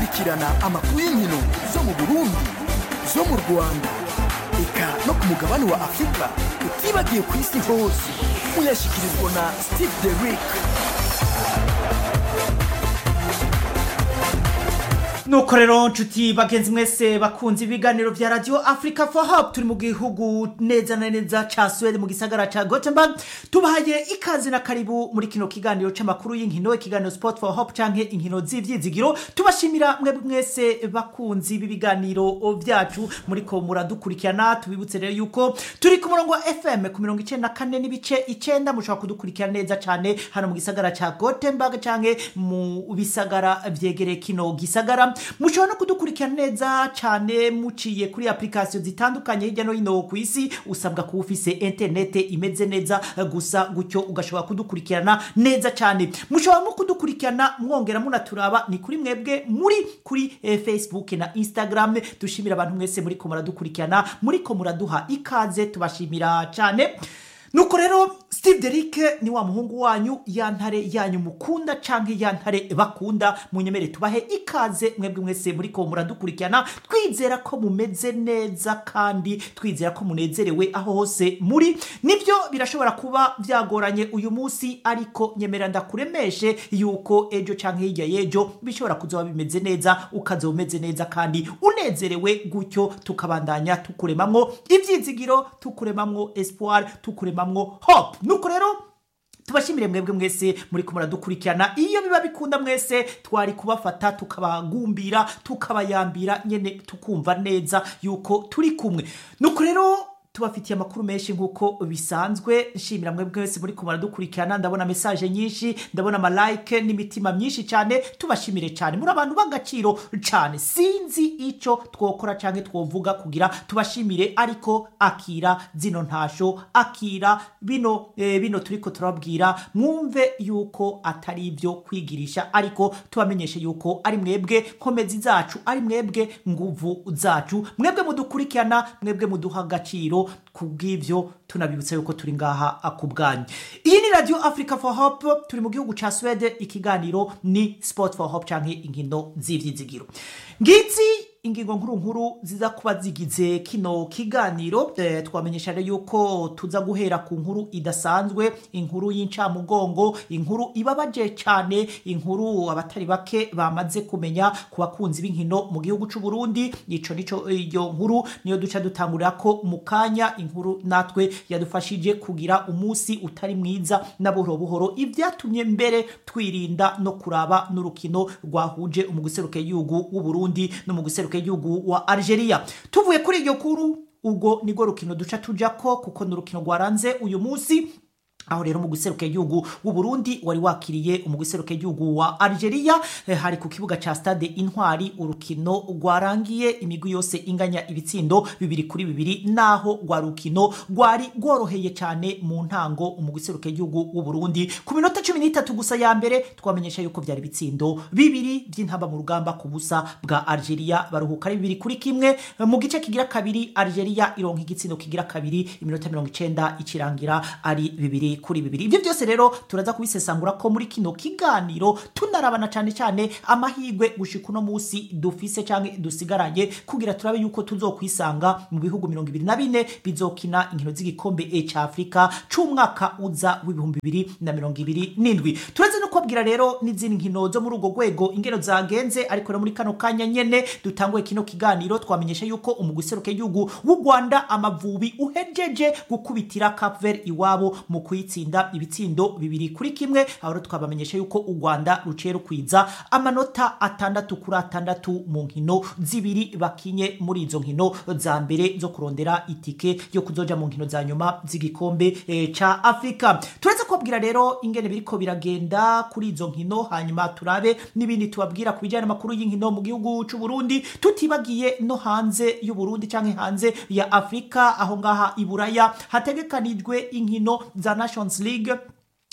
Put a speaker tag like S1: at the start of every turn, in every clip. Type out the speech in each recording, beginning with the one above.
S1: gukurikirana amakuru y'inkino zo mu burundi zo mu rwanda eka no ku mugabane wa afurika utibagiye ku isi hose muyashyikirizwa na steve derick
S2: nuko rero nshuti bagenzi mwese bakunze ibiganiro vya radio africa for hope turi mu gihugu neza na neza ca swede mu gisagara ca gothenburg tubahaye ikaze na karibu muri kino kiganiro c'amakuru y'inkino ikiganiro sport for hope canke inkino z'ivyizigiro tubashimira mwebwe mwese bakunzi b'ibiganiro vyacu muriko muradukurikirana tubibutse rero yuko turi ku murongo wa fm ku mirongo icenda na kane n'ibice icenda mushobora kudukurikira neza cane hano mu gisagara ca gothenburg canke mu bisagara vyegereye kino gisagara mushobora no kudukurikira neza cyane muciye kuri application zitandukanye hirya no hino ku isi usabwa kuba ufise interinete imeze neza gusa gutyo ugashobora kudukurikirana neza cyane mushobora no kudukurikirana mwongera munaturaba ni kuri mwebwe muri kuri eh, facebook na instagram dushimira abantu mwese muriko muradukurikirana muriko muraduha ikaze tubashimira cyane nuko rero steve derick ni wa muhungu wanyu ya ntare yanyu mukunda canke ya ntare bakunda munyemere tubahe ikaze mwebwe mwese muriko muradukurikirana twizera ko mumeze neza kandi twizera ko munezerewe aho hose muri nivyo birashobora kuba vyagoranye uyu munsi ariko nyemera ndakuremeshe yuko ejo canke hirya y'ejo bishobora kuzoba bimeze neza ukazoba umeze neza kandi unezerewe gutyo tukabandanya tukuremamwo ivyizigiro tukuremamwo espoir tukuremamwo hope nuko rero tubashimire mwebwe mwese muri ko muradukurikirana iyo biba bikunda mwese twari kubafata tukabagumbira tukabayambira nyene tukumva neza yuko turi kumwe nuko rero tubafitiye amakuru menshi nk'uko bisanzwe nshimira mwebwe wese muri kumara dukurikirana ndabona mesaje nyinshi ndabona amalike n'imitima myinshi cyane tubashimire cyane muri abantu b'agaciro cyane sinzi icyo twokora cyangwa twovuga kugira tubashimire ariko akira zino ntasho akira bino eh, bino turiko turababwira mwumve yuko atari ibyo kwigirisha ariko tubamenyeshe yuko ari mwebwe nkomezi zacu ari mwebwe nguvu zacu mwebwe mudukurikirana mwebwe muduha agaciro kubw'ivyo tunabibutsa yuko turi ngaha ku bwanyu iyi ni radio africa for hope turi mu gihugu ca swede ikiganiro ni sport for hope canke inkino z'ivyizigiro ngizi ingingo nkuru nkuru ziza kuba zigize kino kiganiro e, twamenyesha rero yuko tuza guhera ku nkuru idasanzwe inkuru y'incamugongo inkuru ibabaje cyane inkuru abatari bake bamaze kumenya ku bakunzi b'inkino mu gihugu c'u Burundi ico nico iyo nkuru niyo duca dutangurira ko mu kanya inkuru natwe yadufashije kugira umunsi utari mwiza na buhoro buhoro ivyatumye mbere twirinda no kuraba n'urukino rwahuje umuguseruke y'igihugu w'u Burundi no mu guseruka igihugu wa Algeria tuvuye kuri iryo kuru ubwo nirwo rukino duca tujako kuko ni urukino rwaranze uyu munsi aho rero mu guseruka igihugu w'u Burundi wari wakiriye mu guseruka igihugu wa Algeria eh, hari ku kibuga ca stade Intwari urukino rwarangiye imigwi yose inganya ibitsindo bibiri kuri bibiri naho rwa rukino rwari rworoheye cyane mu ntango mu guseruka igihugu w'u Burundi ku minota 13 gusa ya mbere twamenyesha yuko byari bitsindo bibiri by'intamba mu rugamba ku busa bwa Algeria baruhuka ari bibiri kuri kimwe mu gice kigira kabiri Algeria ironka igitsindo kigira kabiri iminota 90 ikirangira ari bibiri kuri bibiri ibyo byose rero turaza kubisesangura ko muri kino kiganiro tunarabana cyane cyane amahirwe gushika uno munsi dufise cyangwa dusigaranye kugira turabe yuko tuzokwisanga mu bihugu mirongo ibiri na bine bizokina inkino z'igikombe e cya afurika c'umwaka uza w'ibihumbi bibiri na mirongo ibiri n'indwi turaze no kubabwira rero n'izindi nkino zo muri urwo rwego ingero zagenze ariko rero muri kano kanya nyene dutanguye kino kiganiro twamenyesha yuko umuguseruka y'igihugu w'u rwanda amavubi uhejeje gukubitira cap vert iwabo mu kuyitsinda ibitsindo bibiri kuri kimwe aho rero twabamenyesha yuko u rwanda ruciye rukwiza amanota atandatu kuri atandatu mu nkino zibiri bakinye muri izo nkino za mbere zo kurondera itike yo kuzoja mu nkino za nyuma z'igikombe e, ca afurika turetse kubabwira rero ingene biriko biragenda kuri izo nkino hanyuma turabe n'ibindi tubabwira ku bijyanye n'amakuru y'inkino mu gihugu c'u Burundi tutibagiye no hanze y'u Burundi canke hanze ya Afrika aho ngaha i Buraya hategekanijwe inkino za Nations League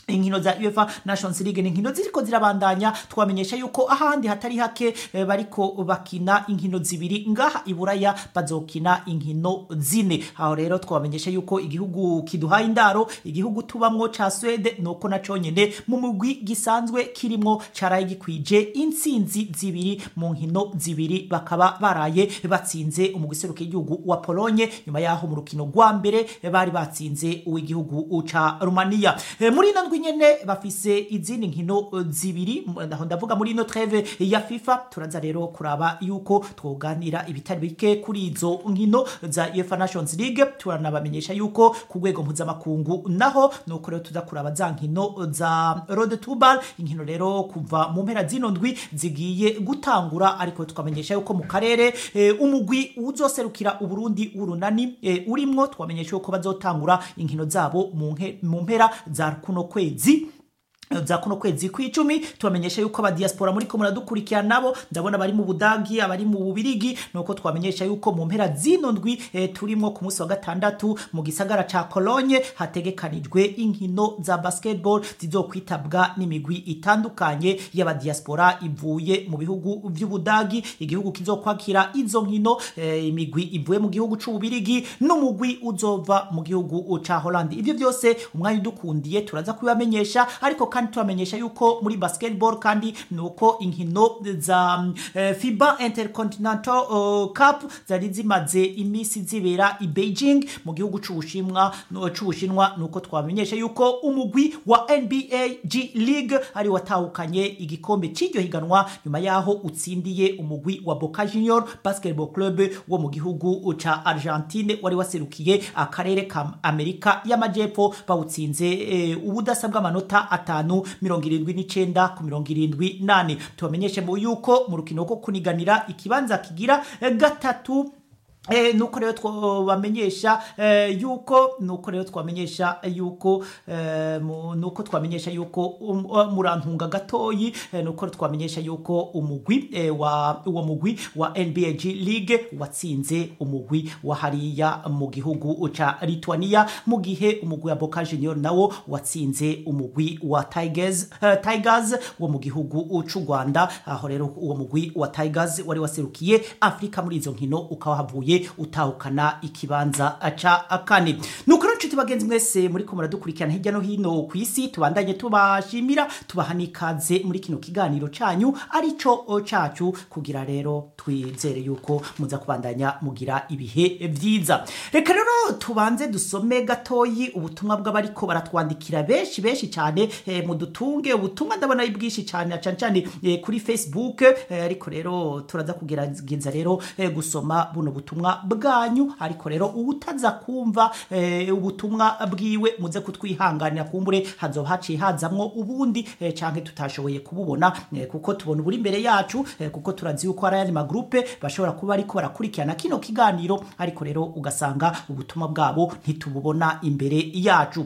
S2: inkino za UEFA Nations League ni inkino ziriko zirabandanya twamenyesha yuko ahandi hatari hake eh, bariko bakina inkino zibiri ngaha iburaya bazokina inkino zine aho rero twamenyesha yuko igihugu kiduhaye indaro igihugu tubamwo ca Swede nuko naco nyene mu mugwi gisanzwe kirimwo caraye gikwije intsinzi zibiri mu nkino zibiri bakaba baraye batsinze umugwi seruka igihugu wa Pologne nyuma yaho mu rukino rwa mbere eh, bari batsinze uw'igihugu ca Romania Eh, muri ino ndwi nyene bafise izindi nkino eh, zibiri m- aho ndavuga muri ino treve ya FIFA turaza rero kuraba yuko twoganira ibitari bike kuri izo nkino za UEFA Nations League turanabamenyesha yuko ku rwego mpuzamakungu naho nuko rero tuza kuraba za nkino za Road to Ball inkino rero kuva mu mpera zino ndwi zigiye gutangura ariko tukamenyesha yuko mu karere eh, umugwi uzoserukira uburundi w'urunani eh, urimwo twamenyesha yuko bazotangura inkino zabo mu nke- mu mpera za kuno kwezi za kuno kwezi kw'icumi tubamenyesha yuko abadiaspora muri ko muradukurikira nabo ndabona bari mu budagi abari mu bubirigi nuko twamenyesha yuko mu mpera zino ndwi eh, turimwo ku munsi wa gatandatu mu gisagara ca Cologne hategekanijwe inkino za basketball zizokwitabwa n'imigwi itandukanye y'abadiaspora ivuye mu bihugu vy'ubudagi igihugu kizokwakira izo nkino eh, imigwi ivuye mu gihugu c'ububirigi n'umugwi uzova mu gihugu ca Holland ivyo vyose umwanya udukundiye turaza kubibamenyesha ariko kandi tubamenyesha yuko muri basketball kandi nuko inkino za eh, FIBA Intercontinental uh, Cup zari zimaze imisi zibera i Beijing mu gihugu c'Ubushinwa no- c'Ubushinwa nuko twamenyesha yuko umugwi wa NBA G League ari watahukanye igikombe c'iryo higanwa nyuma yaho utsindiye umugwi wa Boca Junior Basketball Club wo mu gihugu ca Argentine wari waserukiye akarere ka Amerika y'Amajepfo bawutsinze eh, ubudasa bw'amanota atanu mirongo irindwi n'icenda ku mirongo irindwi nane tubamenyeshe mu yuko mu rukino rwo kuniganira ikibanza kigira eh, gatatu Eh, nuko rero twabamenyesha eh, yuko nuko rero twamenyesha yuko eh, mu- nuko twamenyesha yuko um, uh, murantunga gatoyi eh, nuko twamenyesha yuko umugwi eh, wa uwo mugwi wa NBAG League watsinze umugwi wa hariya mu gihugu ca Lithuania mu gihe umugwi wa Boca Junior nawo watsinze umugwi wa Tigers eh, Tigers wo mu gihugu c'u Rwanda aho rero uwo mugwi wa Tigers wari waserukiye Afrika muri izo nkino ukaba havuye utahukana ikibanza ca kane nuko rero nshuti bagenzi mwese muri ko muradukurikirana hirya no hino ku isi tubandanye tubashimira tubaha n'ikaze muri kino kiganiro canyu arico cacu kugira rero twizere yuko muza kubandanya mugira ibihe vyiza reka rero tubanze dusome gatoyi ubutumwa bw'abariko baratwandikira benshi benshi cyane eh, mudutunge ubutumwa ndabona ari bwinshi cyane na cane cane eh, kuri facebook eh, ariko rero turaza kugerageza rero eh, gusoma buno butumwa bwanyu ariko rero ubutaza kumva eh, ubutumwa bwiwe muze kutwihanganira kumbure hazoba haciye hazamwo ubundi eh, canke tutashoboye kububona eh, kuko tubona uburi imbere yacu eh, kuko turazi yuko hari ayandi magrupe bashobora kuba ariko barakurikirana kino kiganiro ariko rero ugasanga ubutumwa bwabo ntitububona imbere yacu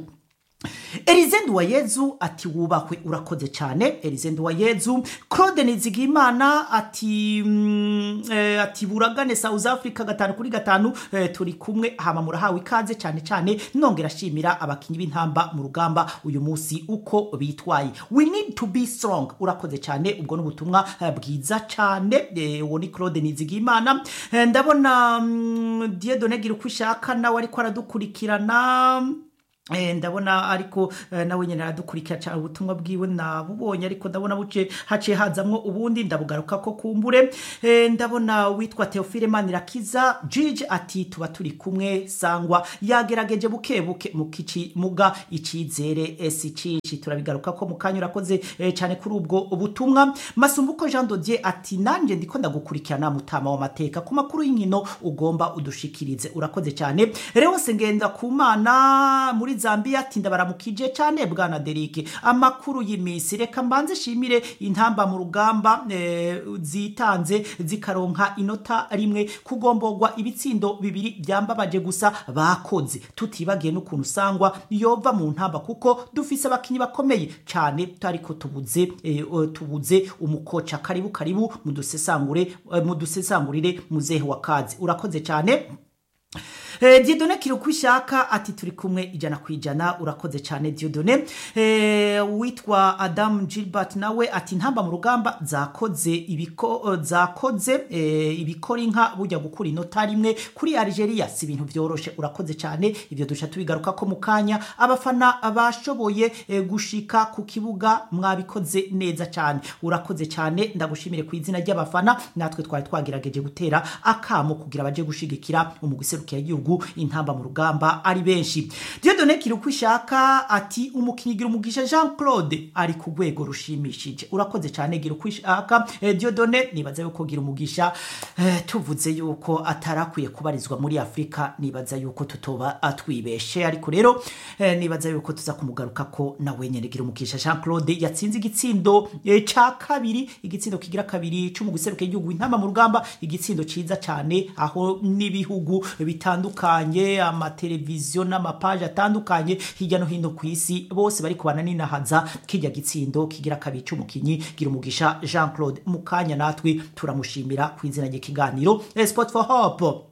S2: Elize Nduwayezu ati wubahwe urakoze cyane Elize Nduwayezu Claude Nizigimana ati mm, eh, ati buragane South Africa gatanu kuri gatanu eh, turi kumwe hama murahawe ikaze cyane cyane nongera shimira abakinyi b'intamba mu rugamba uyu munsi uko bitwaye we need to be strong urakoze cyane ubwo n'ubutumwa eh, bwiza cyane eh, uwo ni Claude Nizigimana eh, ndabona mm, Dieudonne gira uko ishaka nawe ariko aradukurikirana Eh, ndabona ariko eh, nawe nyene aradukurikira cyane ubutumwa bwiwe nabubonye ariko ndabona buce haciye hazamwo ubundi ndabugaruka ko kumbure eh, ndabona witwa Theophile Manirakiza Gigi ati tuba turi kumwe sangwa yagerageje buke buke mu kici muga icizere esi cici turabigaruka ko mukanya urakoze eh, cyane kuri ubwo butumwa Masumbuko Jean Dodier ati nanje ndiko ndagukurikirana mutama w'amateka ku makuru y'inkino ugomba udushikirize urakoze cyane Leonce ngenda kumana muri Zambia ati ndabaramukije cyane bwana Derike amakuru y'imisi reka mbanze shimire intamba mu rugamba eh, zitanze zikaronka inota rimwe kugombogwa ibitsindo bibiri byambabaje gusa bakoze tutibagiye n'ukuntu sangwa yova mu ntamba kuko dufise abakinyi bakomeye cyane tariko tubuze eh, tubuze umukoca karibu karibu mudusesangure eh, mudusesangurire muzehe wa kazi urakoze cyane Eh, Dieudonne Kirukwishaka ati turi kumwe ijana ku ijana urakoze cyane Dieudonne eh, witwa Adam Gilbert nawe ati ntamba mu rugamba zakoze ibiko zakoze eh, ibikora inka bujya gukura inota rimwe kuri Algeria si ibintu vyoroshe urakoze cyane ivyo dusha tubigaruka ko mu kanya abafana bashoboye eh, gushika ku kibuga mwabikoze neza cyane urakoze cyane ndagushimire ku izina ry'abafana natwe twari twagerageje gutera akamo kugira baje gushigikira umugwi serukira igihugu intamba mu rugamba ari benshi Dieudonne Kirukwishaka ati umukinyi gira umugisha Jean Claude ari ku rwego rushimishije urakoze cyane gira ukwishaka eh, Dieudonne nibaza yuko gira umugisha eh, tuvuze yuko atarakwiye kubarizwa muri Afrika nibaza yuko tutoba atwibeshe ariko rero eh, nibaza yuko tuza kumugaruka ko nawe nyene gira umugisha Jean Claude yatsinze igitsindo eh, ca kabiri igitsindo kigira kabiri c'umugwi serukira igihugu intamba mu rugamba igitsindo ciza cyane aho n'ibihugu bitandukanye amateleviziyo n'amapaje atandukanye hirya no hino ku isi bose bari kubana ninahaza kirya gitsindo kigira kabiri c'umukinyi gira umugisha Jean Claude mu kanya natwe turamushimira ku izina ry'ikiganiro eh, Sport for Hope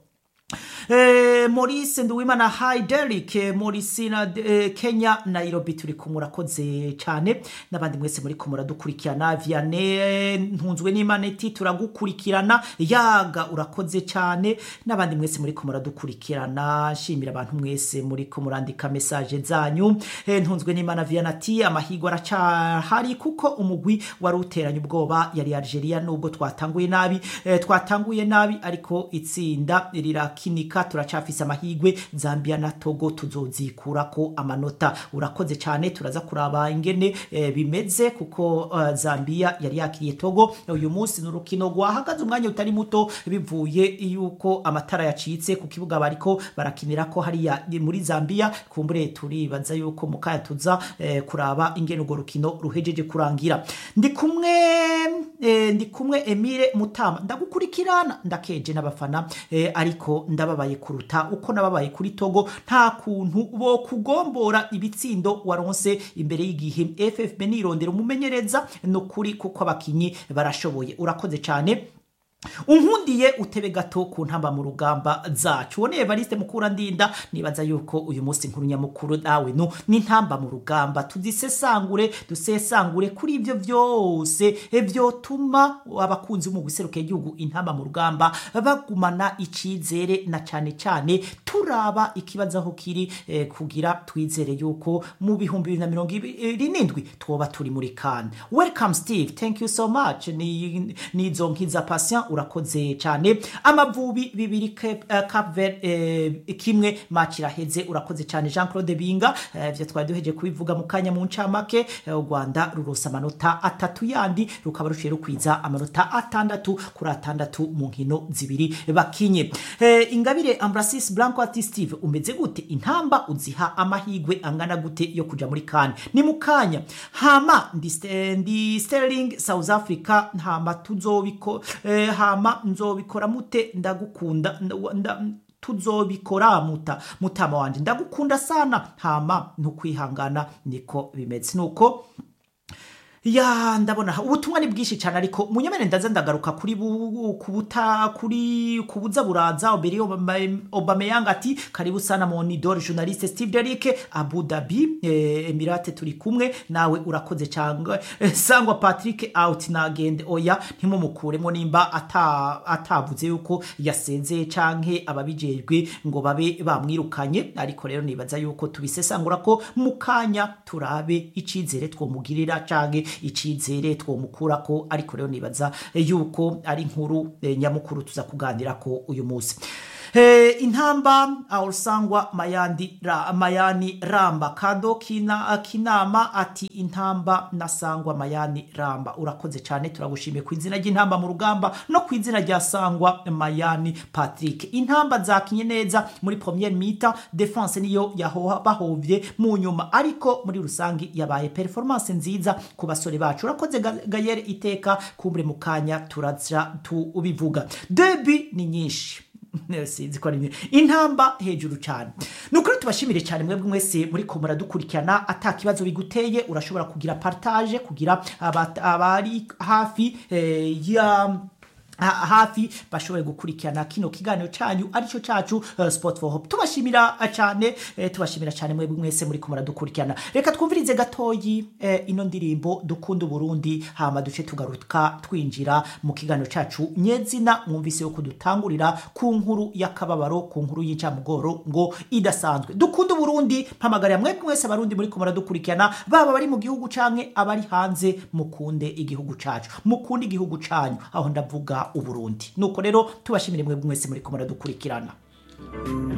S2: Eh, Maurice Nduwimana Hi Derek eh, Maurice na eh, Kenya Nairobi turi kumurakoze cyane n'abandi mwese muri kumura dukurikirana Vianney ntunzwe n'imaneti turagukurikirana yaga urakoze cyane n'abandi mwese muri kumura dukurikirana shimira abantu mwese muri kumurandika message zanyu eh, ntunzwe n'imana Vianney ati amahirwe aracahari kuko umugwi wari uteranye ubwoba yari Algeria nubwo twatanguye nabi eh, twatanguye nabi ariko itsinda rirakinika turacafise amahigwe Zambia na Togo tuzozikurako amanota urakoze cyane turaza kuraba ingene eh, bimeze kuko uh, Zambia yari yakiriye Togo uyu munsi n'urukino rwahagaze umwanya utari muto bivuye yuko amatara yacitse ku kibuga bariko barakinira ko hariya muri Zambia kumbure turibaza yuko mukaya tuza eh, kuraba ingene urwo rukino ruhejeje kurangira ndi kumwe eh, ndi kumwe Emile Mutama ndagukurikirana ndakeje n'abafana eh, ariko ndababaye kuruta uko nababaye kuri Togo nta kuntu bo kugombora ibitsindo waronse imbere y'igihe FFB nirondera umumenyereza no kuri kuko abakinyi barashoboye urakoze cyane unkundiye utebe gato ku ntamba mu rugamba zacu woneye Evariste mukura ndinda nibaza yuko uyu munsi nkuru nyamukuru nawe no n'intamba mu rugamba tuzisesangure dusesangure kuri ibyo byose vyotuma abakunzi mu guseruka igihugu intamba mu rugamba bagumana icizere na cyane cyane turaba ikibazo aho kiri eh, kugira twizere yuko mu bihumbi bibiri na mirongo ibiri n'indwi twoba turi muri kan welcome steve thank you so much ni nizo nkiza patient urakoze cyane amavubi bibiri Cape uh, Cape Verde eh, kimwe match iraheze urakoze cyane Jean Claude Binga eh, vyo twari duheje kubivuga mu kanya mu ncamake eh, u Rwanda rurosa amanota atatu yandi rukaba rushiye rukwiza amanota atandatu kuri atandatu mu nkino zibiri bakinye eh, ingabire Ambrasis Blanco ati Steve umeze gute intamba uziha amahigwe angana gute yo kuja muri kan ni mu kanya hama ndi, ndi Sterling South Africa hama tuzobiko eh, hama nzobikora mute ndagukunda nda, nda, tuzobikora muta mutama wanje ndagukunda sana hama ntukwihangana niko bimeze nuko ya ndabona ubutumwa ni bwinshi cyane ariko munyamene ndaza ndagaruka kuri bu, kubuta kuri kubuza buraza oberi Aubameyang ati karibu sana monitor journaliste Steve Derrick Abu Dhabi eh, Emirate turi kumwe nawe urakoze cyangwa eh, sangwa Patrick out nagende oya ntimumukuremo nimba ata atavuze yuko yasenze canke ababijejwe ngo babe bamwirukanye ariko rero nibaza yuko tubisesangura ko mukanya turabe icizere twomugirira canke icizere twomukura ko ariko rero nibaza yuko ari inkuru eh, nyamukuru tuza kuganira ko uyu munsi Eh, intamba awusangwa mayandi ra, mayani ramba kado kina kinama ati intamba nasangwa mayani ramba urakoze cyane turagushimiye ku izina ry'intamba mu rugamba no ku izina rya sangwa mayani Patrick intamba zakinye neza muri première mita defense niyo yahoha bahovye mu nyuma ariko muri rusangi yabaye performance nziza ku basore bacu urakoze Gayere iteka kumbre mukanya turaza tubivuga debi ni nyinshi sinzi ko ari intamba hejuru cyane ni ukuri tubashimire cyane mwebwe mwese muri ko muradukurikirana ata kibazo biguteye urashobora kugira partage kugira abari hafi ya ha- hafi bashoboye gukurikirana kino kiganiro canyu arico cacu uh, sport for hope tubashimira uh, cane eh, tubashimira cane mwebwe mwese muri kumara dukurikirana reka twumvirize gatoyi eh, ino ndirimbo dukunda uburundi hama duce tugaruka twinjira mu kiganiro cacu nyezina mwumvise yo kudutangurira ku nkuru y'akababaro ku nkuru y'incamugoro ngo idasanzwe dukunda uburundi mpamagarira mwebwe mwese abarundi muri kumara dukurikirana baba bari mu gihugu canke abari hanze mukunde igihugu cacu mukunde igihugu canyu aho ndavuga uburundi nuko rero tubashimire mwebwe mwese muri kumara dukurikirana